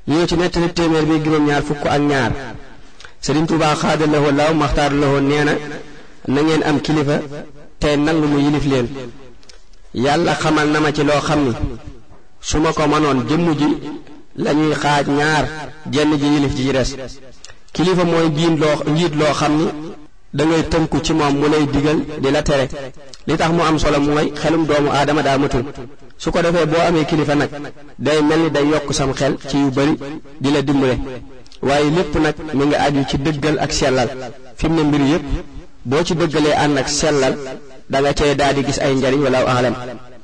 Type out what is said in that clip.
ñëw ci nettali téeméer bi juróom-ñaar fukk ak ñaar Sëriñ Tuubaa xaada lahoo laaw maxtaar lahoo nee na na ngeen am kilifa tey nangu mu yilif leen yàlla xamal na ma ci loo xam ni su ma ko mënoon jëmm ji lañuy xaaj ñaar jenn ji yilif ji ci des kilifa mooy jiin loo njiit loo xam ni dangay tënku ci moom mu lay digal di la tere li tax mu am solo mooy xelum doomu aadama daa matul su ko defee boo amee kilifa nag day mel ni day yokk sam xel ci yu bari di la dimbale waaye lépp nag mi ngi aju ci dëggal ak sellal fi mu ne mbir yépp boo ci dëggalee ànd ak sellal da nga cay daal di gis ay njariñ wala alam